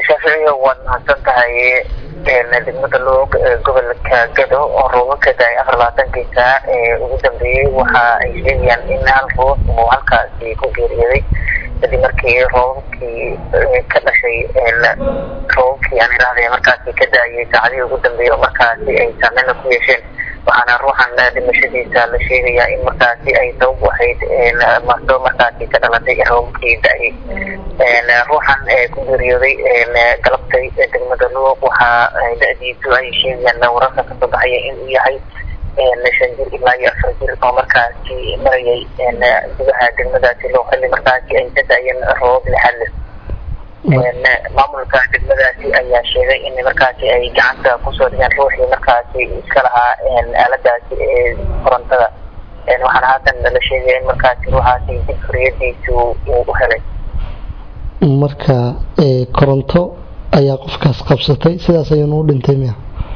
shaaficiyo waad mahadsan tahay degmada loog gobolka gado oo roobo ka da-ay afar labaatankii saac ee ugu dambeeyey waxa ay sheegayaan in hal ruux uu halkaasi ku geeriyooday kadib markii roobabkii ka dhashay roobabkii aan idhaahday markaasi ka da-ayay saacadihii ugu dambeeyey oo markaasi ay saameyna ku yeesheen waxaana ruuxan dhimashadiisa la sheegayaa in markaasi ay sabab u ahayd maso markaasi ka dhalatay roobabkii da-ayay ruuxan ku geeriyooday galabtay degmada luuq waxa da-diisu ay sheegayaan wararka kasoo baxaya inuu yahay shan jir ilaa iyo afar jir oo markaasi marayay gudaha degmadaasi loo xilli markaasi ay ka da-yeen roobab lixadle maamulka degmadaasi ayaa sheegay in markaasi ay gacanta kusoo dhigeen ruuxii markaasi iska lahaa aaladaasi ee korontada waxaana haatan la sheegaya in markaasi ruuxaasi dib xoriyadiisu uu u helay marka koronto ayaa qofkaas qabsatay sidaas ayuuna u dhintay miya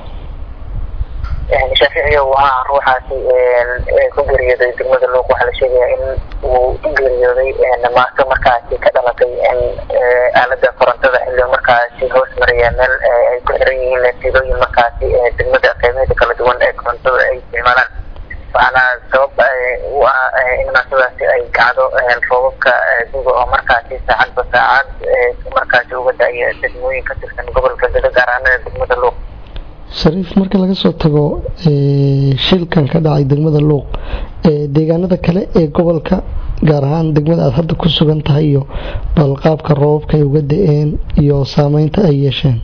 shaaficiyo waa ruuxaasi ku geeriyooday degmada luuq waxaa la sheegaya in uu u geeriyooday maaso markaasi ka dhalatay aalada korontada xilli markaasi hoos maraya meel ay ku xiran yihiin sidooyin markaasi degmada qeybaheeda kala duwan ee korontada ay isticmaalaan waxaana sabab u ah in maasadaasi ay kacdo roobabka guga oo markaasi saacadba saacad markaasi uga da-ya degmooyin ka tirsan gobolka gado gaar ahaan degmada luuq shariif marka laga soo tago shilkan ka dhacay degmada luuq deegaanada kale ee gobolka gaar ahaan degmada aada hadda ku sugan tahay iyo balqaabka roobabka ay uga da-een iyo saameynta ay yeesheen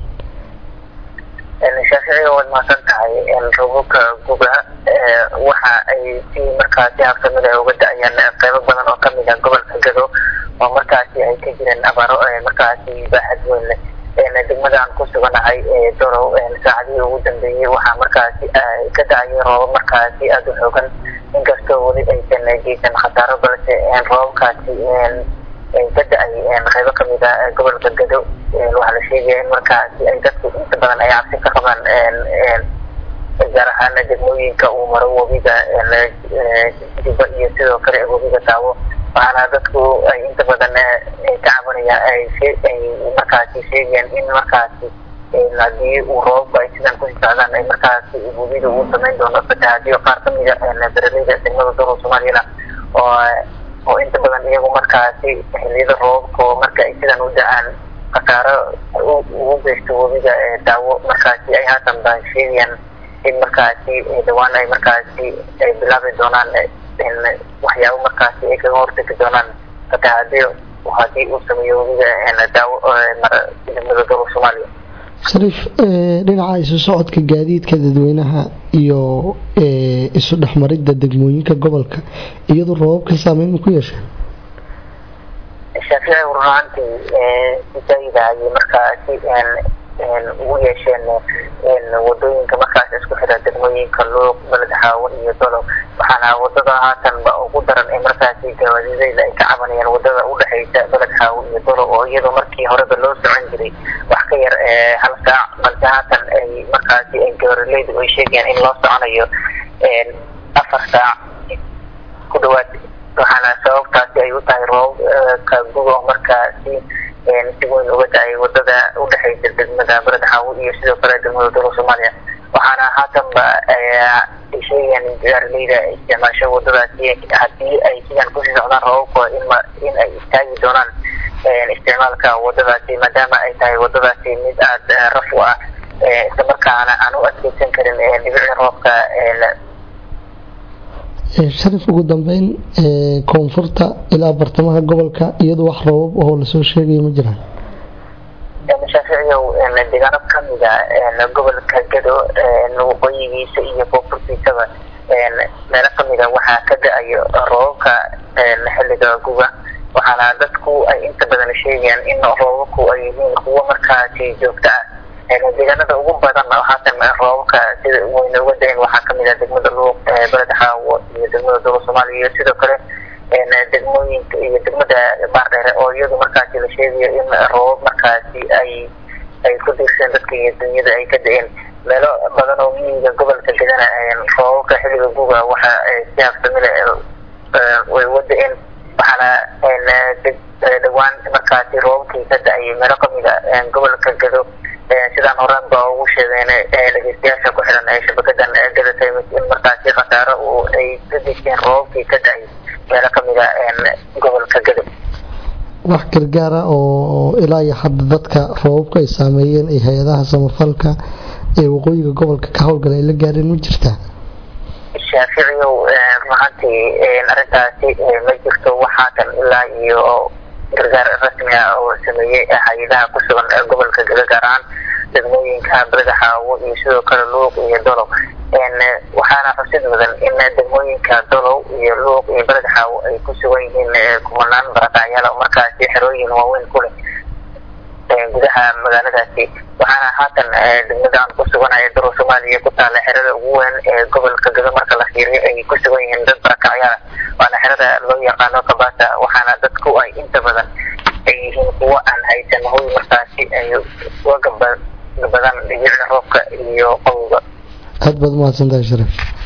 shaaficiga waad mahadsan tahay roobabka guga waxa ay si markaasi habsamida uga da-ayaan qeybo badan oo kamid ah gobolka gado oo markaasi ay ka jireen abaaro markaasi baaxad weyn leh degmadaan ku suganahay dorow saacadihii ugu dambeeyey waxaa markaasi ka da-ayay roobab markaasi aada u xoogan inkastoo weli aysan geysan khasaaro balse roobabkaasi ka da-ay qeybo kamid a gobolka gado waxaa la sheegaya in markaasi ay dadku inta badan ay cabsi ka qabaan gaar ahaan degmooyinka uu maro webiga juba iyo sidoo kale webiga daawo waxaana dadku ay inta badan ka cabanayaan ay markaasi sheegayaan in markaasi haddii uu roobabka ay sidan kusii socdaan ay markaasi webida uu samayn doono fatahaadiyo qaar kamida beraleyda degmada dowla soomaaliyana oo oo inta badan iyagu markaasi xiliyada roobabka oo marka ay sidan u da-aan khasaaro ugu geysto webiga daawo markaasi ay haatan ba sheegayaan in markaasi dhawaan ay markaasi ay bilaabi doonaan waxyaabo markaasi ay kaga hortegi doonaan fatahaadiyo haddii uu sameeyo webiga daawo degmada dowla soomaaliya shariif dhinaca isu socodka gaadiidka dadweynaha iyo isu dhexmaridda degmooyinka gobolka iyadoo roobabka saameyn ma ku yeesha shaafici runaantii sisaida ayay markaasi ugu yeesheen wadooyinka markaas isku xira degmooyinka luuq beled xaawo iyo dolow waxaana wadada haatanba ugu daran ee markaasi gawaadideyda ay ka cabanayaan wadada udhexeysa beled xaawo iyo dolow oo iyadoo markii horeba loo socon jiray wax ka yar hal saac balse haatan ay markaasi ay gawarileydu ay sheegayaan in loo soconayo afar saac ku dhawaad waxaana sababtaasi ay u tahay roobka guga oo markaasi si weyn uga da-ay wadada udhexeysa degmada beled xaawo iyo sidoo kale degmada dowla soomaaliya waxaana haatanba sheegayaan gaarleyda isticmaasho wadadaasi haddii ay sidan kusii socdaan roobabka in ay istaagi doonaan isticmaalka wadadaasi maadaama ay tahay wadadaasi mid aada raf u ah islamarkaana aan u adkeysan karin dhibicii roobka sharif ugu dambeyn koonfurta ilaa bartamaha gobolka iyadoo wax roobab oo lasoo sheegaya ma jiraan shaaficiyow deegaano kamida gobolka gado waqooyigiisa iyo koonfurtiisaba meelo kamida waxaa ka da-ayo roobabka xilliga guga waxaana dadku ay inta badan sheegayaan in roobabku ay yihiin kuwo markaasi joogto ah deegaanada ugu badan haatan roobabka sida weyna uga da-een waxaa kamid ah degmada luuq beled xaawo iyo degmada dowla soomaaliya iyo sidoo kale degmooyinka iyo degmada baardheere oo iyadu markaasi la sheegayo in roobab markaasi ay ay ku diirseen dadka iyo dunyada ay ka da-een meelo badan oo miyiga gobolka gadana roobabka xilliga guga waxa si habsamile way uga da-een waxaana dhawaan markaasi roobabkii ka da-ayay meelo kamida gobolka gado sidaan horaan ba ugu sheegeen dhegeystayaasha ku xiran ee shabakadan gada times in markaasi khasaaro uu ay ka dejeen roobabkii ka da-ay meelo kamida gobolka gado wax gargaara oo ilaa iyo hadda dadka roobabka ay saameeyeen ee hay-adaha samafalka ee waqooyiga gobolka ka howlgala ay la gaareen ma jirtaa shaaficiyow runaantii arrintaasi ma jirto waxaatan ilaa iyo gargaar rasmi ah oo sameeyey hay-adaha ku sugan gobolka gado gaar ahaan degmooyinka badaxaawo iyo sidoo kale luuq iyo dolow waxaana xusid mudan in degmooyinka dolow iyo luuq iyo badaxaawo ay ku sugan yihiin kumanaan barakacyaal markaasi xerooyin waaweyn ku leh gudaha magaaladaasi waxaana haatan degmadaan ku suganaya daro soomaaliya ku taala xerada ugu weyn ee gobolka gado marka la fiiriyo ay ku sugan yihiin dad barakacyaala waana xerada loo yaqaano kabasa waxaana dadku ay inta badan ay yihiin kuwo aan haysan hoy markaasi ay uga gaba badan dhibicda roobka iyo qowga aada baad umahadsantahay sharaf